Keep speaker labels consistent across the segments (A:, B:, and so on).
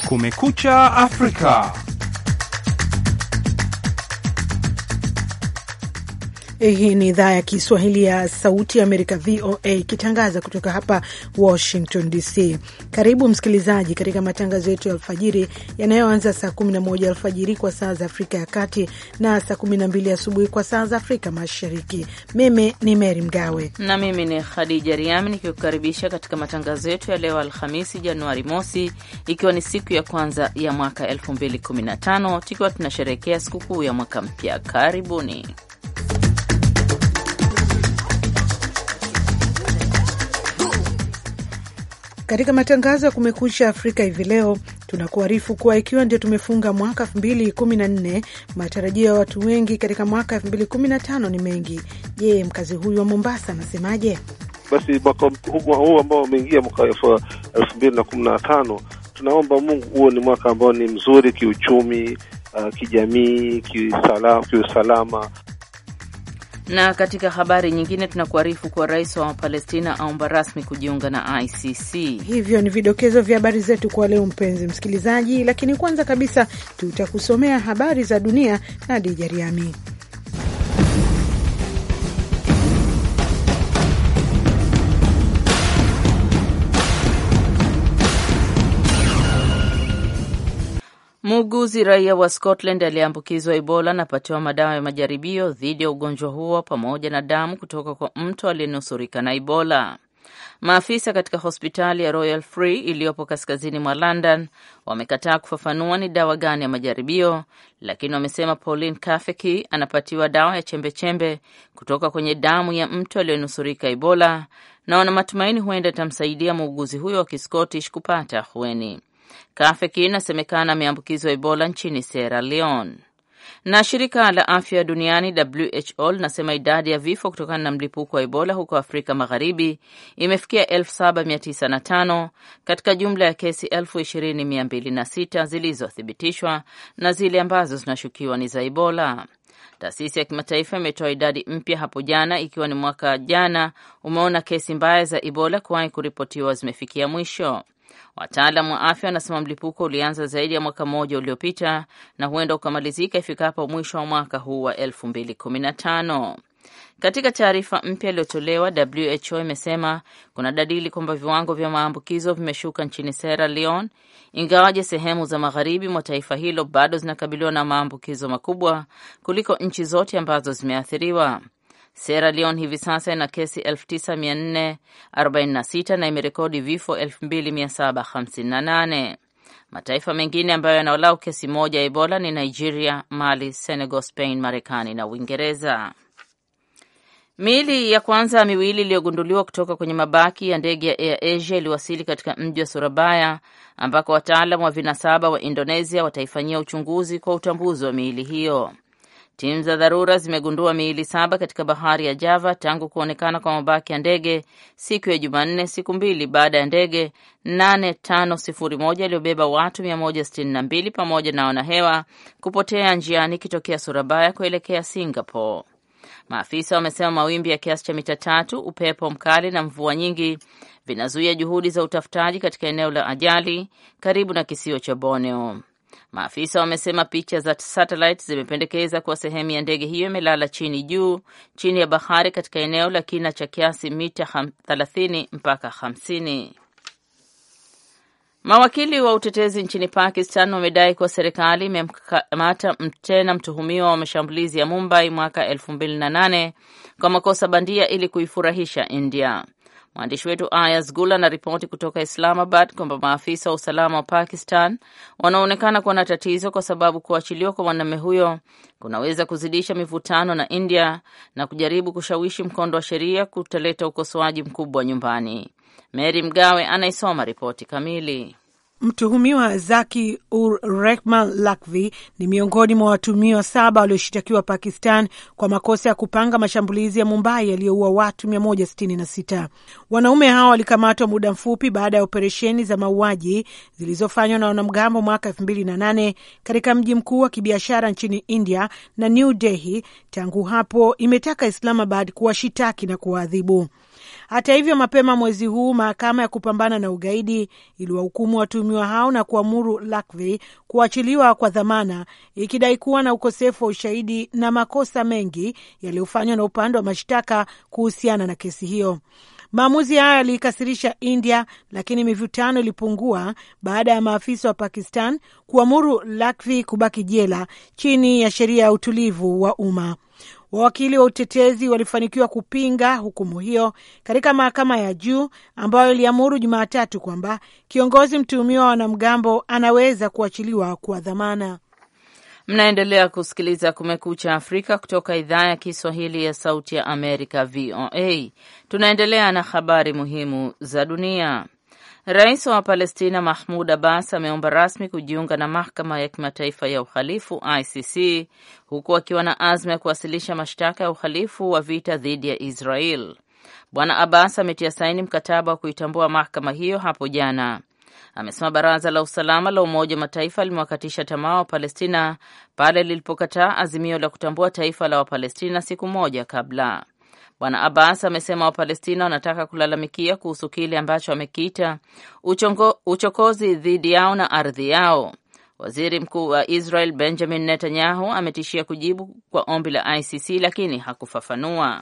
A: Kumekucha Afrika.
B: Hii ni idhaa ya Kiswahili ya Sauti ya Amerika, VOA, ikitangaza kutoka hapa Washington DC. Karibu msikilizaji katika matangazo yetu ya alfajiri yanayoanza saa 11 alfajiri kwa saa za Afrika ya Kati na saa 12 asubuhi kwa saa za Afrika Mashariki. Mimi ni Mary Mgawe
C: na mimi ni Khadija Riami nikikukaribisha katika matangazo yetu ya leo Alhamisi, Januari mosi, ikiwa ni siku ya kwanza ya mwaka 2015 tukiwa tunasherehekea sikukuu ya mwaka mpya. Karibuni.
B: Katika matangazo ya Kumekucha Afrika hivi leo tunakuarifu kuwa ikiwa ndio tumefunga mwaka elfu mbili kumi na nne, matarajio ya watu wengi katika mwaka elfu mbili kumi na tano ni mengi. Je, mkazi huyu wa Mombasa anasemaje?
D: Basi mwaka huu ambao umeingia mwaka elfu mbili na kumi na tano tunaomba Mungu huo ni mwaka ambao ni mzuri kiuchumi, uh, kijamii, kiusalama
C: na katika habari nyingine tunakuarifu kuwa rais wa Palestina aomba rasmi kujiunga na ICC.
B: Hivyo ni vidokezo vya habari zetu kwa leo, mpenzi msikilizaji, lakini kwanza kabisa tutakusomea habari za dunia na Dija Riami.
C: Muuguzi raia wa Scotland aliyeambukizwa Ebola anapatiwa madawa ya majaribio dhidi ya ugonjwa huo pamoja na damu kutoka kwa mtu aliyenusurika na Ebola. Maafisa katika hospitali ya Royal Free iliyopo kaskazini mwa London wamekataa kufafanua ni dawa gani ya majaribio, lakini wamesema Pauline Kafeki anapatiwa dawa ya chembechembe -chembe kutoka kwenye damu ya mtu aliyenusurika Ebola na wana matumaini huenda itamsaidia muuguzi huyo wa Kiscottish kupata ahueni. Kafeki inasemekana ameambukizwa Ebola nchini Sierra Leone. Na shirika la afya duniani WHO linasema idadi ya vifo kutokana na mlipuko wa Ebola huko Afrika Magharibi imefikia 7905 katika jumla ya kesi 20206 zilizothibitishwa na zile ambazo zinashukiwa ni za Ebola. Taasisi ya kimataifa imetoa idadi mpya hapo jana, ikiwa ni mwaka jana umeona kesi mbaya za Ebola kuwahi kuripotiwa zimefikia mwisho. Wataalam wa afya wanasema mlipuko ulianza zaidi ya mwaka mmoja uliopita na huenda ukamalizika ifikapo mwisho wa mwaka huu wa 2015. Katika taarifa mpya iliyotolewa, WHO imesema kuna dalili kwamba viwango vya maambukizo vimeshuka nchini Sierra Leone, ingawaje sehemu za magharibi mwa taifa hilo bado zinakabiliwa na maambukizo makubwa kuliko nchi zote ambazo zimeathiriwa. Sierra Leone hivi sasa ina kesi 9446 na imerekodi vifo 2758. Mataifa mengine ambayo yanaolau kesi moja ya Ebola ni Nigeria, Mali, Senegal, Spain, Marekani na Uingereza. Miili ya kwanza miwili iliyogunduliwa kutoka kwenye mabaki ya ndege ya Air Asia iliwasili katika mji wa Surabaya ambako wataalam wa vinasaba wa Indonesia wataifanyia uchunguzi kwa utambuzi wa miili hiyo. Timu za dharura zimegundua miili saba katika bahari ya Java tangu kuonekana kwa mabaki ya ndege siku ya Jumanne, siku mbili baada ya ndege 8501 iliyobeba watu 162 pamoja na wanahewa kupotea njiani ikitokea Surabaya kuelekea Singapore. Maafisa wamesema mawimbi ya kiasi cha mita tatu, upepo mkali na mvua nyingi vinazuia juhudi za utafutaji katika eneo la ajali karibu na kisio cha Borneo. Maafisa wamesema picha za satellite zimependekeza kuwa sehemu ya ndege hiyo imelala chini juu chini ya bahari katika eneo la kina cha kiasi mita 30 mpaka 50. Mawakili wa utetezi nchini Pakistan wamedai kuwa serikali imemkamata tena mtuhumiwa wa mashambulizi ya Mumbai mwaka 2008 kwa makosa bandia ili kuifurahisha India. Mwandishi wetu Ayaz Gula anaripoti kutoka Islamabad kwamba maafisa wa usalama wa Pakistan wanaonekana kuwa na tatizo kwa sababu kuachiliwa kwa mwanamume huyo kunaweza kuzidisha mivutano na India na kujaribu kushawishi mkondo wa sheria kutaleta ukosoaji mkubwa nyumbani. Mary Mgawe anaisoma ripoti kamili.
B: Mtuhumiwa Zaki ur Rehman Lakvi ni miongoni mwa watuhumiwa saba walioshitakiwa Pakistan kwa makosa ya kupanga mashambulizi ya Mumbai yaliyoua watu 166. Wanaume hao walikamatwa muda mfupi baada ya operesheni za mauaji zilizofanywa na wanamgambo mwaka 2008 katika mji mkuu wa kibiashara nchini India na New Delhi. Tangu hapo imetaka Islamabad kuwashitaki na kuwaadhibu. Hata hivyo, mapema mwezi huu mahakama ya kupambana na ugaidi iliwahukumu watuhumiwa hao na kuamuru Lakvi kuachiliwa kwa dhamana, ikidai kuwa na ukosefu wa ushahidi na makosa mengi yaliyofanywa na upande wa mashtaka kuhusiana na kesi hiyo. Maamuzi hayo yaliikasirisha India, lakini mivutano ilipungua baada ya maafisa wa Pakistan kuamuru Lakvi kubaki jela chini ya sheria ya utulivu wa umma. Wawakili wa utetezi walifanikiwa kupinga hukumu hiyo katika mahakama ya juu ambayo iliamuru Jumatatu kwamba kiongozi mtuhumiwa wa wanamgambo anaweza kuachiliwa kwa dhamana.
C: Mnaendelea kusikiliza Kumekucha Afrika kutoka idhaa ya Kiswahili ya Sauti ya Amerika, VOA. Tunaendelea na habari muhimu za dunia. Rais wa Palestina Mahmud Abbas ameomba rasmi kujiunga na mahakama ya kimataifa ya uhalifu ICC, huku akiwa na azma ya kuwasilisha mashtaka ya uhalifu wa vita dhidi ya Israel. Bwana Abbas ametia saini mkataba wa kuitambua mahakama hiyo hapo jana. Amesema baraza la usalama la Umoja wa Mataifa limewakatisha tamaa wa Palestina pale lilipokataa azimio la kutambua taifa la Wapalestina siku moja kabla. Bwana Abbas amesema Wapalestina wanataka kulalamikia kuhusu kile ambacho amekiita uchokozi dhidi yao na ardhi yao. Waziri Mkuu wa Israel Benjamin Netanyahu ametishia kujibu kwa ombi la ICC lakini hakufafanua.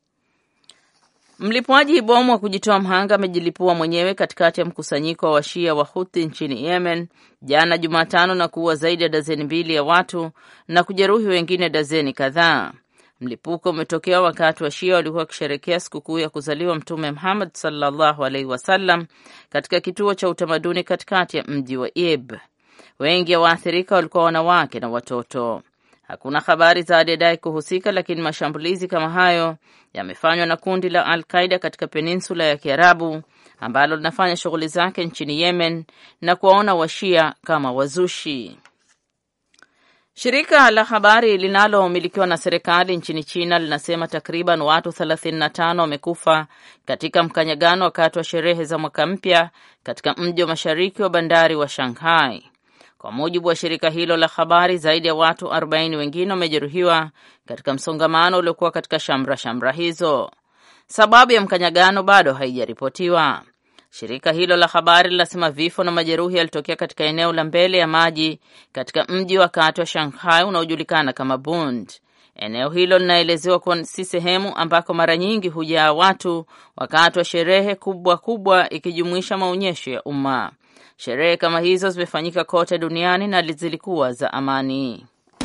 C: Mlipuaji bomu wa kujitoa mhanga amejilipua mwenyewe katikati ya mkusanyiko wa washia wa Huthi nchini Yemen jana Jumatano na kuua zaidi ya dazeni mbili ya watu na kujeruhi wengine dazeni kadhaa. Mlipuko umetokea wakati wa Shia walikuwa wakisherekea sikukuu ya kuzaliwa Mtume Muhammad sallallahu alaihi wasallam katika kituo cha utamaduni katikati ya mji wa Ib. Wengi wa waathirika walikuwa wanawake na watoto. Hakuna habari za aliyedai kuhusika, lakini mashambulizi kama hayo yamefanywa na kundi la Al Qaida katika peninsula ya Kiarabu ambalo linafanya shughuli zake nchini Yemen na kuwaona washia kama wazushi. Shirika la habari linalomilikiwa na serikali nchini China linasema takriban watu 35 wamekufa katika mkanyagano wakati wa sherehe za mwaka mpya katika mji wa mashariki wa bandari wa Shanghai. Kwa mujibu wa shirika hilo la habari, zaidi ya watu 40 wengine wamejeruhiwa katika msongamano uliokuwa katika shamra shamra hizo. Sababu ya mkanyagano bado haijaripotiwa. Shirika hilo la habari linasema vifo na majeruhi yalitokea katika eneo la mbele ya maji katika mji wa kati wa Shanghai unaojulikana kama Bund. Eneo hilo linaelezewa kuwa si sehemu ambako mara nyingi hujaa watu wakati wa sherehe kubwa kubwa, ikijumuisha maonyesho ya umma. Sherehe kama hizo zimefanyika kote duniani na zilikuwa za amani.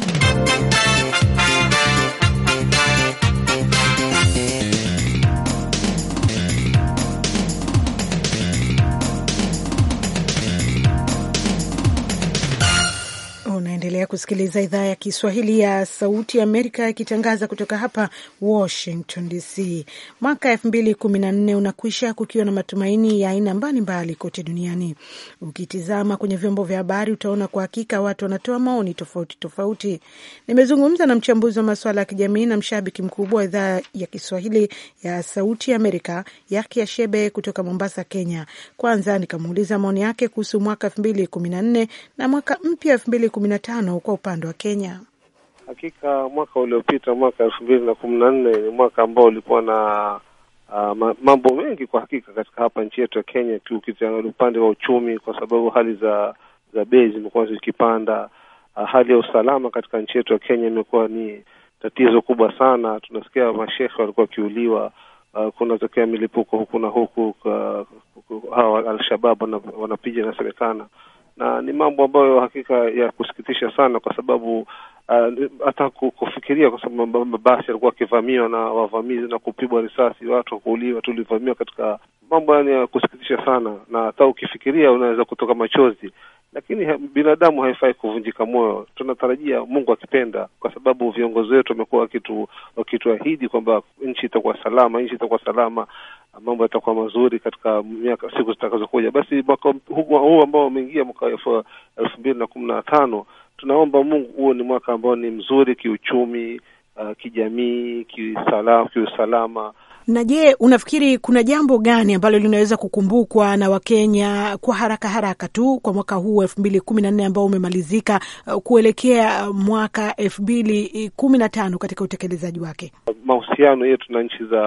B: Unaendelea kusikiliza idhaa ya Kiswahili ya Sauti ya Amerika ikitangaza kutoka hapa Washington DC. Mwaka elfu mbili kumi na nne unakwisha kukiwa na matumaini ya aina mbalimbali kote duniani. Ukitizama kwenye vyombo vya habari, utaona kwa hakika watu wanatoa maoni tofauti tofauti. Nimezungumza na mchambuzi wa masuala ya kijamii na mshabiki mkubwa wa idhaa ya Kiswahili ya Sauti ya Amerika, Yakia Shebe kutoka Mombasa, Kenya. Kwanza nikamuuliza maoni yake kuhusu mwaka elfu mbili kumi na nne na mwaka mpya elfu mbili kumi na tano kwa upande wa Kenya.
D: Hakika mwaka uliopita mwaka elfu mbili na kumi na nne ni mwaka ambao ulikuwa na uh, mambo mengi kwa hakika katika hapa nchi yetu ya Kenya, ukiangalia upande wa uchumi, kwa sababu hali za za bei zimekuwa zikipanda. Uh, hali ya usalama katika nchi yetu ya Kenya imekuwa ni tatizo kubwa sana. Tunasikia mashehe walikuwa wakiuliwa, uh, kunatokea milipuko huku na huku, hawa Alshabab wanapiga inasemekana na ni mambo ambayo hakika ya kusikitisha sana, kwa sababu hata uh, kufikiria, kwa sababu mabasi yalikuwa akivamiwa na wavamizi na kupigwa risasi, watu kuuliwa. Tulivamiwa katika mambo yani ya kusikitisha sana, na hata ukifikiria unaweza kutoka machozi, lakini binadamu haifai kuvunjika moyo. Tunatarajia Mungu akipenda, kwa sababu viongozi wetu wamekuwa wakitu wakituahidi kwamba nchi itakuwa salama, nchi itakuwa salama, mambo yatakuwa mazuri katika miaka siku zitakazokuja. Basi mwaka huu ambao umeingia mwaka elfu mbili na kumi na tano tunaomba Mungu huo ni mwaka ambao ni mzuri kiuchumi, uh, kijamii, kiusalama, kiusalama.
B: Na je, unafikiri kuna jambo gani ambalo linaweza kukumbukwa na Wakenya kwa haraka haraka tu kwa mwaka huu elfu mbili kumi na nne ambao umemalizika, uh, kuelekea mwaka elfu mbili kumi na tano katika utekelezaji wake?
D: Mahusiano yetu na nchi za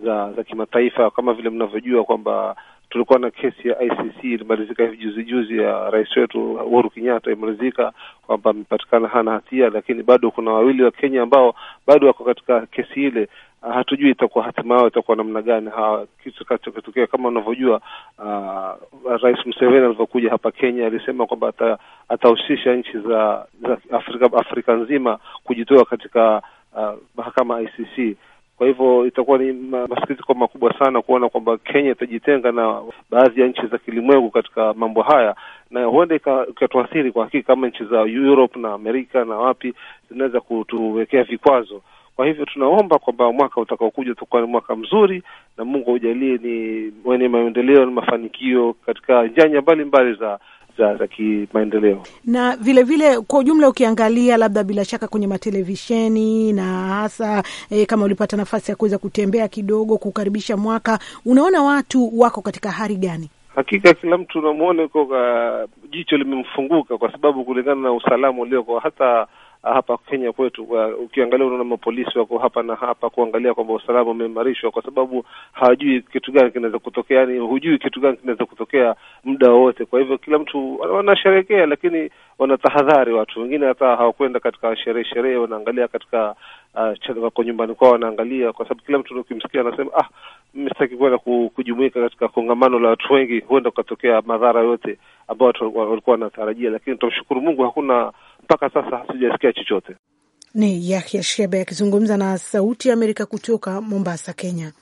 D: za za kimataifa, kama vile mnavyojua kwamba tulikuwa na kesi ya ICC ilimalizika hivi juzi juzi ya rais wetu Uhuru Kenyatta, imalizika kwamba amepatikana hana hatia, lakini bado kuna wawili wa Kenya ambao bado wako katika kesi ile. Uh, hatujui itakuwa hatima yao itakuwa namna gani. Kitu kitakachotokea kama unavyojua, uh, Rais Museveni alivyokuja hapa Kenya alisema kwamba atahusisha nchi za, za Afrika, Afrika nzima kujitoa katika uh, mahakama ICC. Kwa hivyo itakuwa ni masikitiko makubwa sana kuona kwamba Kenya itajitenga na baadhi ya nchi za kilimwengu katika mambo haya, na huenda ikatuathiri kwa hakika, kama nchi za Europe na Amerika na wapi zinaweza kutuwekea vikwazo. Kwa hivyo tunaomba kwamba mwaka utakaokuja utakuwa ni mwaka mzuri, na Mungu aujalie ni wenye maendeleo na mafanikio katika nyanja mbalimbali za za za kimaendeleo
B: na vile vile kwa ujumla, ukiangalia labda bila shaka kwenye matelevisheni na hasa e, kama ulipata nafasi ya kuweza kutembea kidogo kukaribisha mwaka, unaona watu wako katika hali gani?
D: Hakika kila mtu unamwona uko jicho limemfunguka, kwa sababu kulingana na usalama ulioko hata hapa Kenya kwetu, ukiangalia unaona mapolisi wako hapa na hapa kuangalia kwamba usalama umeimarishwa, kwa sababu hawajui kitu gani kinaweza kutokea, yani hujui kitu gani kinaweza kutokea muda wowote. Kwa hivyo kila mtu wanasherehekea, lakini wanatahadhari. Watu wengine hata hawakwenda katika sherehe sherehe, wanaangalia katika uh, wako nyumbani kwao wanaangalia, kwa sababu kila mtu ukimsikia anasema ah, mimi sitaki kwenda kujumuika katika kongamano la watu wengi, huenda ukatokea madhara yote ambao watu walikuwa wanatarajia, lakini tunamshukuru Mungu hakuna mpaka sasa hatujasikia chochote.
B: Ni Yahya Shebe akizungumza na Sauti ya Amerika kutoka Mombasa, Kenya.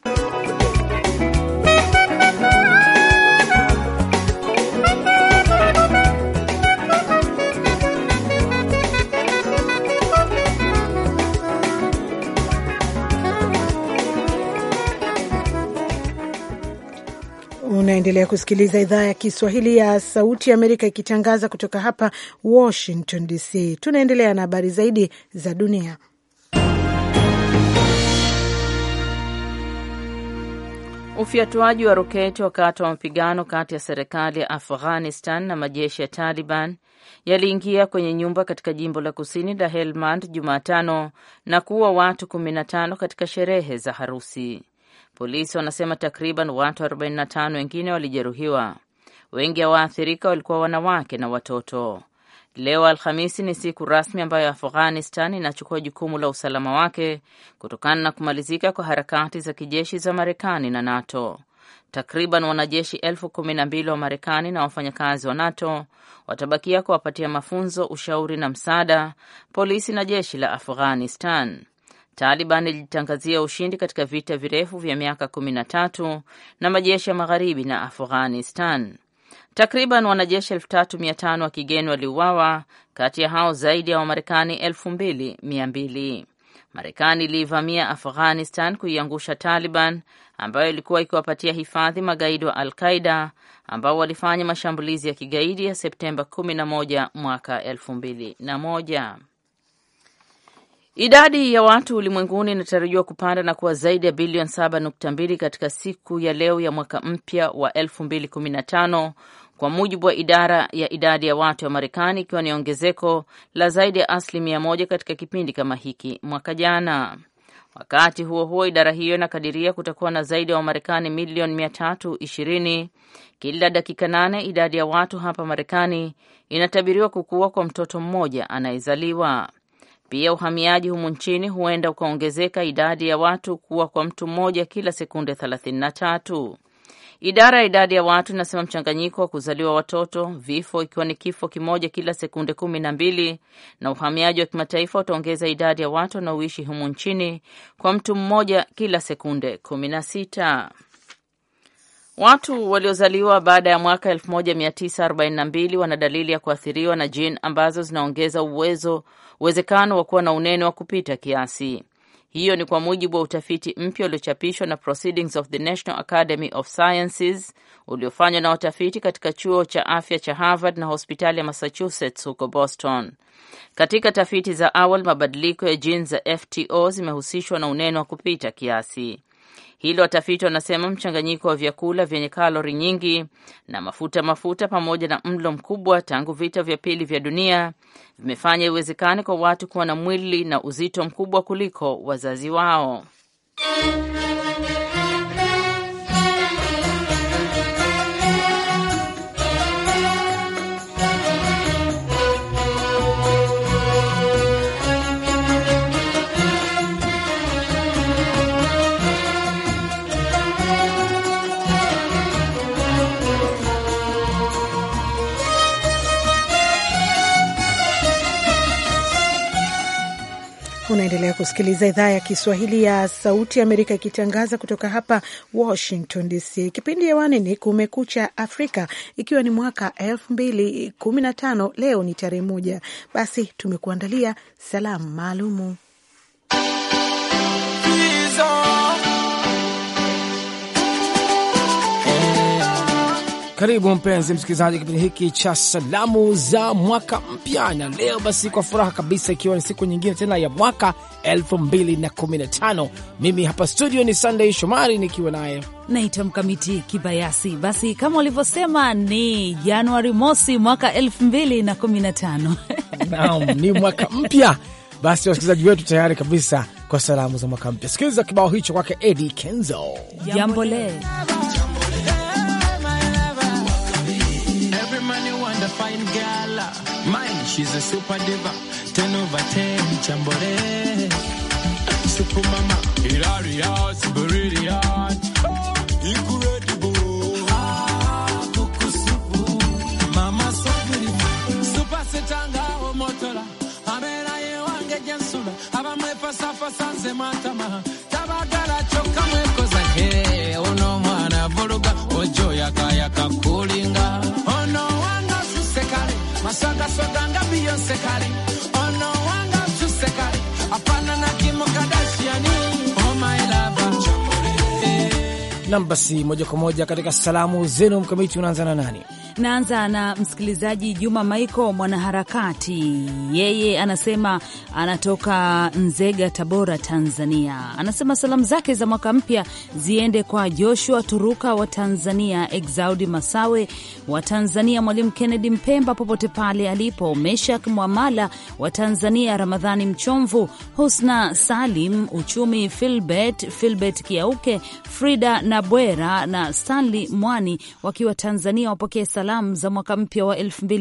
B: Unaendelea kusikiliza idhaa ya Kiswahili ya Sauti ya Amerika ikitangaza kutoka hapa Washington DC. Tunaendelea na habari zaidi za dunia.
C: Ufyatuaji wa roketi wakati wa mapigano kati ya serikali ya Afghanistan na majeshi ya Taliban yaliingia kwenye nyumba katika jimbo la kusini la Helmand Jumatano na kuua watu 15 katika sherehe za harusi. Polisi wanasema takriban watu 45 wengine walijeruhiwa. Wengi wa waathirika walikuwa wanawake na watoto. Leo Alhamisi ni siku rasmi ambayo Afghanistan inachukua jukumu la usalama wake kutokana na kumalizika kwa harakati za kijeshi za Marekani na NATO. Takriban wanajeshi elfu kumi na mbili wa Marekani na wafanyakazi wa NATO watabakia kuwapatia mafunzo, ushauri na msaada polisi na jeshi la Afghanistan. Taliban ilijitangazia ushindi katika vita virefu vya miaka kumi na tatu na majeshi ya magharibi na Afghanistan. Takriban wanajeshi elfu tatu mia tano wa kigeni waliuawa, kati ya hao zaidi ya Wamarekani elfu mbili mia mbili. Marekani iliivamia Afghanistan kuiangusha Taliban ambayo ilikuwa ikiwapatia hifadhi magaidi wa Al Qaida ambao walifanya mashambulizi ya kigaidi ya Septemba 11 mwaka 2001. Idadi ya watu ulimwenguni inatarajiwa kupanda na kuwa zaidi ya bilioni 7.2 katika siku ya leo ya mwaka mpya wa 2015 kwa mujibu wa idara ya idadi ya watu wa Marekani, ikiwa ni ongezeko la zaidi ya asilimia moja katika kipindi kama hiki mwaka jana. Wakati huo huo, idara hiyo inakadiria kutakuwa na zaidi ya Wamarekani milioni 320 kila dakika nane. Idadi ya watu hapa Marekani inatabiriwa kukua kwa mtoto mmoja anayezaliwa. Pia uhamiaji humu nchini huenda ukaongezeka idadi ya watu kuwa kwa mtu mmoja kila sekunde 33. Idara ya idadi ya watu inasema mchanganyiko wa kuzaliwa watoto, vifo ikiwa ni kifo kimoja kila sekunde kumi na mbili, na uhamiaji wa kimataifa utaongeza idadi ya watu wanaoishi humu nchini kwa mtu mmoja kila sekunde kumi na sita. Watu waliozaliwa baada ya mwaka 1942 wana dalili ya kuathiriwa na jini ambazo zinaongeza uwezo uwezekano wa kuwa na unene wa kupita kiasi. Hiyo ni kwa mujibu wa utafiti mpya uliochapishwa na Proceedings of the National Academy of Sciences uliofanywa na watafiti katika chuo cha afya cha Harvard na hospitali ya Massachusetts huko Boston. Katika tafiti za awali, mabadiliko ya jini za FTO zimehusishwa na unene wa kupita kiasi. Hilo watafiti wanasema mchanganyiko wa vyakula vyenye kalori nyingi na mafuta mafuta pamoja na mlo mkubwa tangu vita vya pili vya dunia vimefanya iwezekane kwa watu kuwa na mwili na uzito mkubwa kuliko wazazi wao.
B: Unaendelea kusikiliza idhaa ya Kiswahili ya Sauti Amerika ikitangaza kutoka hapa Washington DC. Kipindi hewani ni Kumekucha Afrika, ikiwa ni mwaka elfu mbili kumi na tano. Leo ni tarehe moja. Basi tumekuandalia salamu maalumu.
A: Karibu mpenzi msikilizaji, kipindi hiki cha salamu za mwaka mpya, na leo basi kwa furaha kabisa, ikiwa ni siku nyingine tena ya mwaka 2015 mimi hapa studio ni Sunday Shomari nikiwa naye
E: naitwa Mkamiti Kibayasi. Basi kama ulivyosema ni Januari mosi mwaka 2015
A: naam, ni mwaka mpya. Basi wasikilizaji wetu tayari kabisa kwa salamu za mwaka mpya. Sikiliza kibao hicho kwake Eddie Kenzo,
E: Jambole.
F: Fine girl, mine, she's a super diva. 10 over 10, chambore. Super mama, hilarious, brilliant. Incredible. Ah, kukusupu. Mama so beautiful. Super setanga o motola. Amera ye wange jensula. Aba mwepa safa sanze matama. Tabagala choka mwekoza. Hey, uno mwana buluga. Ojo yaka yaka kulinga. Ono maswagaswaga nga Beyonce kale ono wanga msuse kale apana na Kim Kardashian oh my lover
A: nam. Basi moja kwa moja katika salamu zenu, Mkamiti, unaanza na nani?
E: Naanza na msikilizaji Juma Maiko, mwanaharakati. Yeye anasema anatoka Nzega, Tabora, Tanzania. Anasema salamu zake za mwaka mpya ziende kwa Joshua Turuka wa Tanzania, Exaudi Masawe wa Tanzania, Mwalimu Kennedy Mpemba popote pale alipo, Meshak Mwamala wa Tanzania, Ramadhani Mchomvu, Husna Salim Uchumi, Filbert Filbert Kiauke, Frida Nabwera na Stanley Mwani wakiwa Tanzania, wapokee salamu za mwaka mpya wa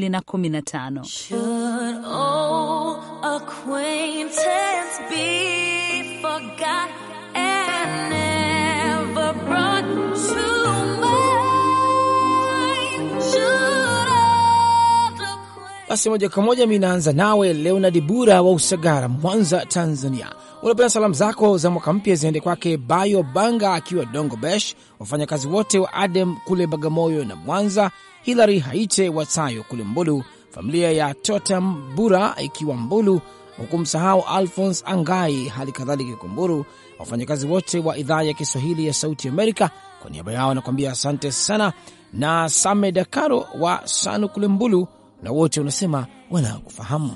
E: 2015.
A: Basi moja kwa moja mi naanza nawe Leonard Bura wa Usagara, Mwanza, Tanzania. Unapenda salamu zako za mwaka mpya ziende kwake Bayo Banga akiwa Dongo Besh, wafanyakazi wote wa Adem kule Bagamoyo na Mwanza, Hilary Haite Watayo kule Mbulu, familia ya Totam Bura ikiwa Mbulu, huku msahau Alphons Angai, hali kadhalika Ikumburu, wafanyakazi wote wa idhaa ya Kiswahili ya Sauti Amerika. Kwa niaba yao anakuambia asante sana, na Same Dakaro wa Sanu kule Mbulu, na wote unasema wanakufahamu.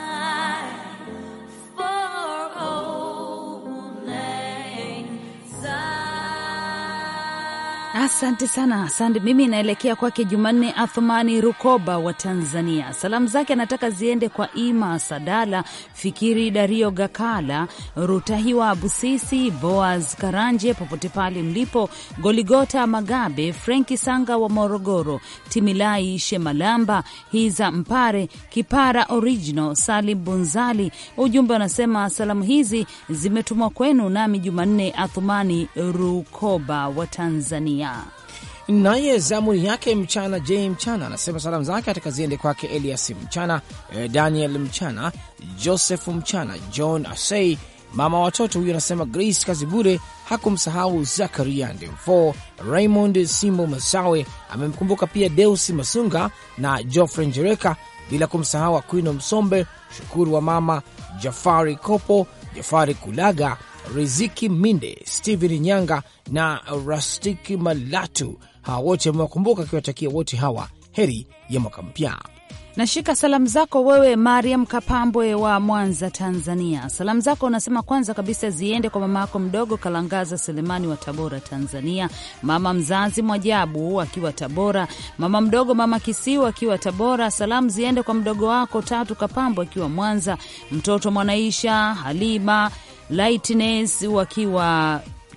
E: Asante sana, asante. Mimi naelekea kwake Jumanne Athumani Rukoba wa Tanzania. Salamu zake anataka ziende kwa Ima Sadala, Fikiri Dario Gakala, Rutahiwa Busisi, Boaz Karanje, popote pale mlipo, Goligota Magabe, Frenki Sanga wa Morogoro, Timilai Shemalamba, Hiza Mpare, Kipara Original, Salim Bunzali. Ujumbe unasema salamu hizi zimetumwa kwenu nami Jumanne Athumani Rukoba wa Tanzania.
A: Naye zamuni yake mchana J mchana anasema salamu zake atakaziende kwake Elias mchana, Daniel mchana, Joseph mchana, John Asei, mama watoto huyu anasema Grace Kazibure, hakumsahau Zakaria Ndemfo, Raymond Simbo Masawe, amemkumbuka pia Deusi Masunga na Geoffrey Njereka, bila kumsahau Akwino Msombe, Shukuru wa mama Jafari Kopo, Jafari Kulaga, Riziki Minde, Steven Nyanga na Rastiki Malatu. Hawa wote amewakumbuka akiwatakia wote hawa heri ya mwaka mpya.
E: Nashika salamu zako wewe Mariam Kapambwe wa Mwanza, Tanzania. Salamu zako unasema kwanza kabisa ziende kwa mama yako mdogo Kalangaza Selemani wa Tabora, Tanzania, mama mzazi Mwajabu akiwa Tabora, mama mdogo mama Kisiu akiwa Tabora. Salamu ziende kwa mdogo wako Tatu Kapambwe akiwa Mwanza, mtoto Mwanaisha Halima Lightness wakiwa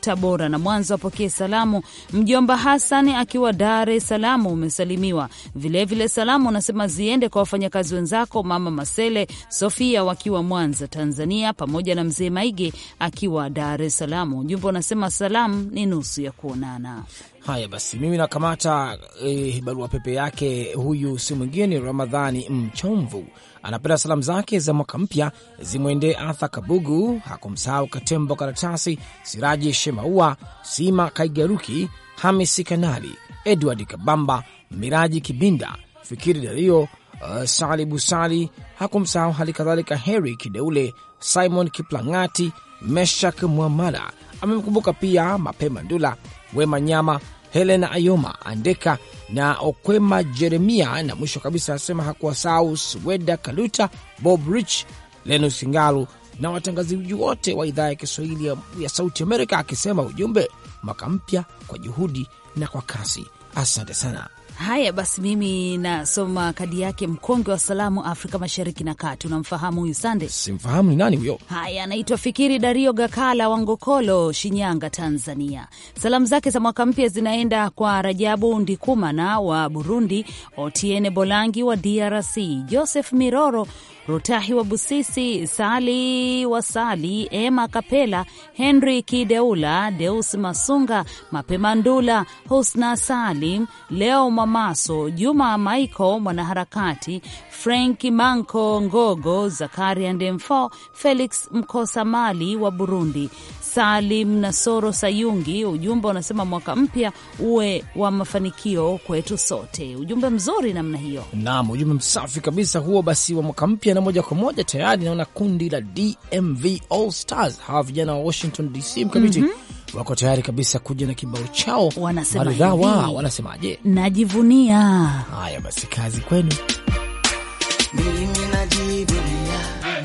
E: Tabora na Mwanza wapokee salamu. Mjomba Hassan akiwa Dar es Salaam umesalimiwa vilevile. Vile salamu unasema ziende kwa wafanyakazi wenzako mama Masele Sofia wakiwa Mwanza Tanzania, pamoja na mzee Maige akiwa Dar es Salaam. Ujumbe unasema salamu ni nusu ya kuonana.
A: Haya basi, mimi nakamata eh, barua pepe yake. Huyu si mwingine ni Ramadhani Mchomvu, anapenda salamu zake za mwaka mpya zimwendee Arthur Kabugu, hakumsahau Katembo Karatasi, Siraji Shemaua, Sima Kaigaruki, Hamisi Kanali, Edward Kabamba, Miraji Kibinda, Fikiri Dario, uh, Sali Busali, hakumsahau hali kadhalika Heri Kideule, Simon Kiplangati, Meshak Mwamala. Amemkumbuka pia Mapema Ndula, Wema Nyama, Helena Ayoma Andeka na Okwema Jeremia, na mwisho kabisa anasema hakuwasahau Sweda Kaluta, Bob Rich, Lenus Ngalu na watangazaji wote wa idhaa ya Kiswahili ya, ya Sauti Amerika, akisema ujumbe mwaka mpya kwa juhudi na kwa kasi. Asante sana.
E: Haya basi, mimi nasoma kadi yake. Mkongwe wa salamu Afrika Mashariki na Kati, unamfahamu huyu Sande?
A: Simfahamu ni nani huyo?
E: Haya, anaitwa Fikiri Dario Gakala wa Ngokolo, Shinyanga, Tanzania. Salamu zake za mwaka mpya zinaenda kwa Rajabu Ndikumana wa Burundi, Otiene Bolangi wa DRC, Joseph Miroro Rutahi wa Busisi, Sali wa Sali, Emma Kapela, Henry Kideula, Deus Masunga, Mapema Ndula, Husna Salim, Leo Mamaso, Juma Michael mwanaharakati, Frank Manko Ngogo, Zakaria Ndemfo, Felix Mkosa Mali wa Burundi, Salim Nasoro Sayungi. Ujumbe unasema mwaka mpya uwe wa mafanikio kwetu sote. Ujumbe mzuri namna hiyo.
A: Naam, ujumbe msafi kabisa huo. Basi wa mwaka mpya, na moja kwa moja tayari naona kundi la DMV All Stars, hawa vijana wa Washington DC mkamiti mm -hmm. wako tayari kabisa kuja na kibao chao
E: Wanasema
A: maridhawa.
E: hivi.
A: Wanasemaje?
E: Najivunia
A: Haya basi, kazi kwenu.
G: Mimi najivunia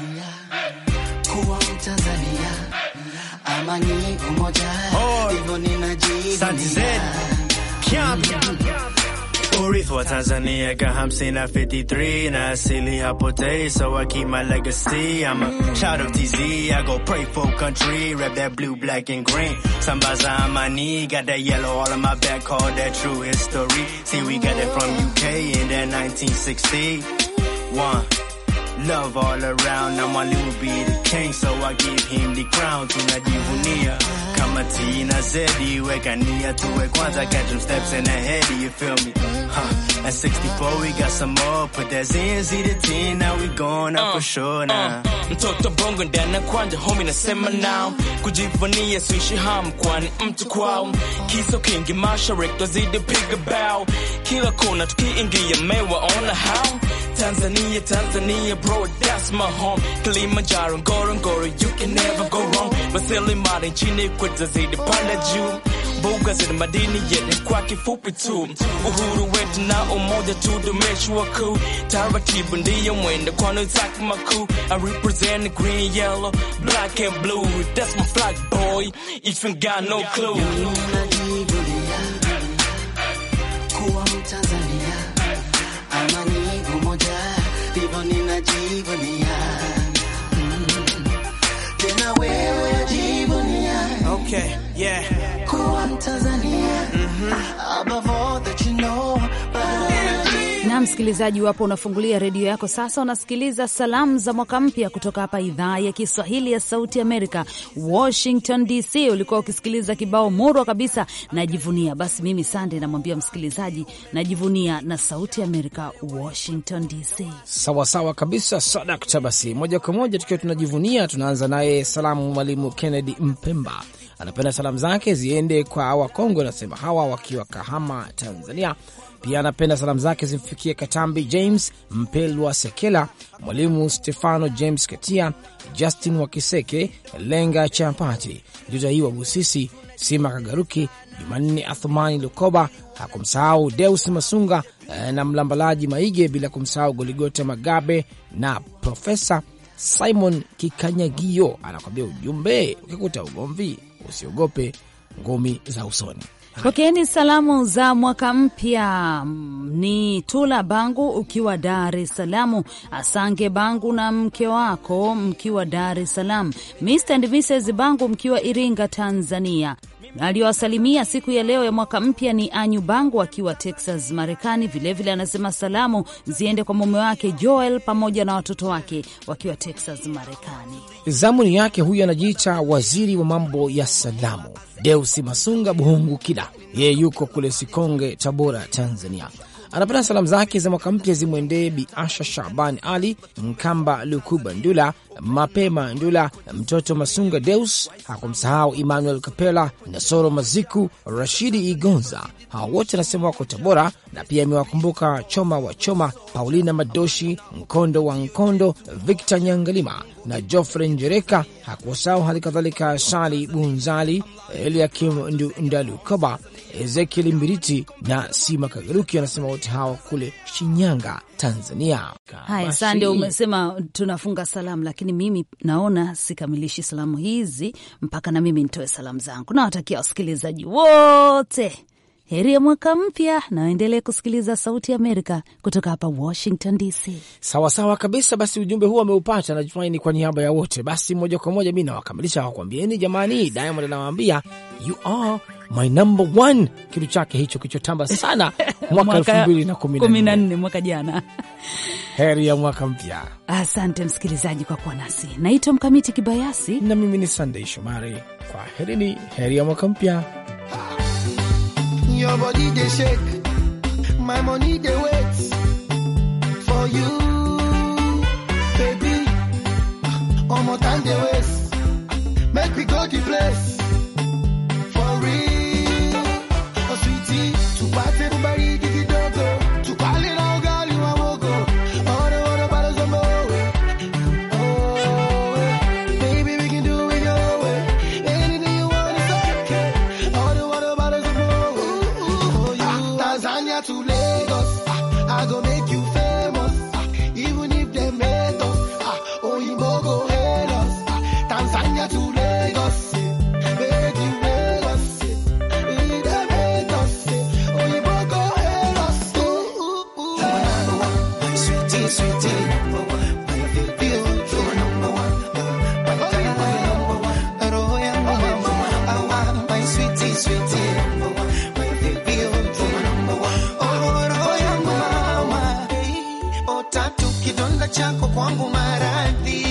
G: kuwa Mtanzania, amani umoja, hivyo ninajivunia.
H: Urithi wa Tanzania got hamsini na 53 na asili hapo Tay, so I keep my legacy. I'm a child of TZ, I go pray for country, rap that blue, black and green. Sambaza on my knee, got that yellow all on my back, call that true history. See, we got that from UK in that 1960. One. Love all around, now my will be the king, so I give him the crown. Tunajivunia kama T na Z, weka nia tuwe kwanza, catch them steps in ahead, you feel me? Huh. At 64 we got some more, put that Z and Z to T, now we going up for sure now.
I: mtoto bongo ndani ya kwanja homi nasema nao kujivunia suishi ham kwani mtu kwao kiso kingi mashariki twazidi piga bao kila kona tukiingia mewa ona how Tanzania, Tanzania, bro, that's my home. Kilimanjaro, Ngorongoro, you can never go wrong. Rasilimali nchini kwetu zidi panda juu mbuga zina madini yenye kwa kifupi tu, uhuru wetu na umoja tudumishwa kuu, taratibu ndiyo mwendo kwani zake makuu. I represent the green, yellow, black and blue, that's my flag boy, if you got no clue.
G: Mimi najivunia kuwa Mtanzania, amani umoja, hivyo ninajivunia. Mm. Tena wewe wajivunia
H: Okay, yeah.
G: kuwa Mtanzania, above all that you know, but
E: na msikilizaji wapo unafungulia redio yako sasa, unasikiliza salamu za mwaka mpya kutoka hapa idhaa ya Kiswahili ya Sauti Amerika, Washington DC. Ulikuwa ukisikiliza kibao murwa kabisa, najivunia. Basi mimi Sande namwambia msikilizaji, najivunia na Sauti Amerika, Washington DC.
A: Sawa sawa kabisa, sadakta. Basi moja kwa moja tukiwa tunajivunia, tunaanza naye salamu. Mwalimu Kennedy Mpemba anapenda salamu zake ziende kwa wakongwe, anasema hawa wakiwa Kahama, Tanzania. Pia anapenda salamu zake zimfikie Katambi James Mpelwa Sekela, Mwalimu Stefano James Katia, Justin Wakiseke, Lenga Champati, Juta hii wa Busisi, Sima Kagaruki, Jumanne Athumani Lukoba, hakumsahau Deus Masunga eh, na Mlambalaji Maige, bila kumsahau Goligota Magabe na Profesa Simon Kikanyagio. Anakwambia ujumbe, ukikuta ugomvi usiogope ngumi za usoni.
E: Pokeeni salamu za mwaka mpya. Mm, Ni Tula Bangu ukiwa Dar es Salaam, Asange Bangu na mke wako mkiwa Dar es Salaam, Mr and Mrs Bangu mkiwa Iringa, Tanzania, Aliyowasalimia siku ya leo ya mwaka mpya ni Anyu Bangu akiwa Texas, Marekani. Vilevile anasema salamu ziende kwa mume wake Joel pamoja na watoto wake wakiwa Texas, Marekani.
A: Zamuni yake huyu anajiita waziri wa mambo ya salamu Deusi Masunga Buhungu Kida, yeye yuko kule Sikonge, Tabora, Tanzania. Anapenda salamu zake za mwaka mpya zimwendee Bi Asha Shaban Ali Mkamba, Lukuba Ndula, Mapema Ndula, mtoto Masunga Deus. Hakumsahau Emmanuel Kapela, Nasoro Maziku, Rashidi Igonza. Hawa wote anasema wako Tabora, na pia amewakumbuka Choma wa Choma, Paulina Madoshi, Nkondo wa Nkondo, Victor Nyangalima na Jofre Njereka. Hakuwasahau hali kadhalika Sali Bunzali, Eliakim Ndalukoba, Ezekiel Mbiriti na Sima Kagaruki. Anasema wote hawa kule Shinyanga, Tanzania.
E: Haya,
A: Basi,
E: Sande, umesema tunafunga salamu, lakini mimi naona sikamilishi salamu hizi mpaka na mimi nitoe salamu zangu. Nawatakia wasikilizaji wote heri ya mwaka mpya, na waendelee kusikiliza Sauti ya Amerika kutoka hapa Washington DC.
A: Sawasawa kabisa. Basi ujumbe huu ameupata, najumaini kwa niaba ya wote. Basi moja kwa moja mi nawakamilisha wakwambieni, jamani, Diamond anawaambia you are my number one, kitu chake hicho kichotamba sana mwaka elfu mbili na kumi na
E: kumi na
A: nne.
E: nne mwaka jana.
A: Heri ya mwaka mpya,
E: Asante msikilizaji kwa kuwa nasi. Naitwa Mkamiti Kibayasi.
A: na mimi ni Sunday Shomari. Kwa herini, heri ya mwaka mpya.
G: Your body they shake, my money they wait for you, baby. One more time they waste, make we go the place for real. Oh sweetie, to party everybody give it dogo, to call it all girl you a wogo. All the water bottles of Moe. Oh, eh. baby we can do it your way. Anything you want is okay. All the water bottles of Moe. Oh, you Tanzania to Lagos, ah, I go make you famous. ah, Even if they made us, ah, oh you go hate us. ah, Tanzania to Lagos, eh, make you Lagos. eh, if they made us, eh, oh you go hate us. Ooh, ooh, ooh. Sweetie, sweetie, number one. My baby, oh, you're number one. My darling, number one. Roho yangu number one. Awa, my sweetie, sweetie, number one. My baby, oh, you're number one. Oh, roho yangu mama. Oh, tatu kidonda chako kwangu maradhi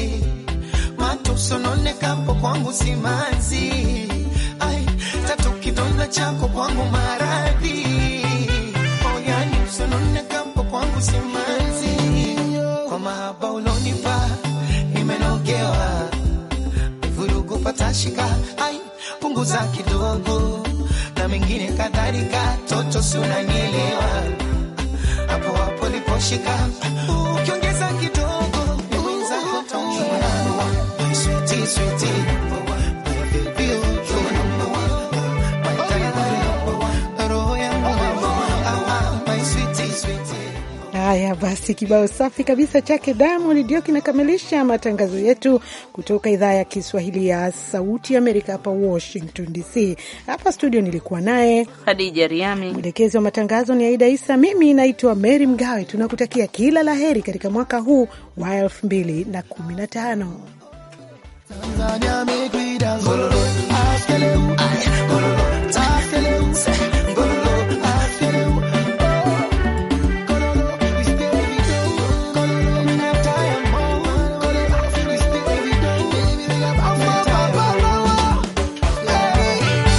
G: macho sononekapo kwangu simanzi ai tatu kidonda chako kwangu maradhi oh, yani sononekapo kwangu simanzi kwa mahaba ulonipa nimenogewa vurugu patashika ai punguza kidogo na mengine kadhalika toto sunanielewa hapo hapo liposhika ukiongeza kidogo mwenzako taumia My sweetie, sweetie, my baby, oh, you're number one. My darling, number one. Roho yangu number one. Ah, ah, my sweetie, sweetie.
B: Haya basi, kibao safi kabisa chake Diamond ndio kinakamilisha matangazo yetu kutoka idhaa ya Kiswahili ya Sauti ya Amerika hapa Washington DC. Hapa studio nilikuwa naye
C: Hadija Riami.
B: mwelekezi wa matangazo ni Aida Isa, mimi naitwa Mary Mgawe. Tunakutakia kila la heri katika mwaka huu wa elfu mbili na kumi na tano.
G: Tanzania make we dance. Gololo, askele u, ay, gololo, askele u, gololo, askele u. Oh, gololo, we stay with you. Gololo, we not tired, oh, gololo, we stay with you. Baby, we got power, power, power, power. Hey.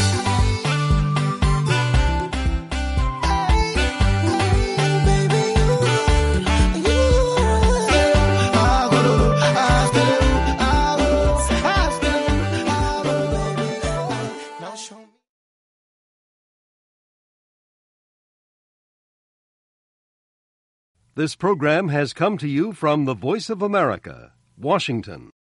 G: Hey, baby, you, you. Ah, gololo, askele u, ah, gololo, askele u, ah, gololo, baby. Now show me.
J: This program has come to you from the Voice of America, Washington.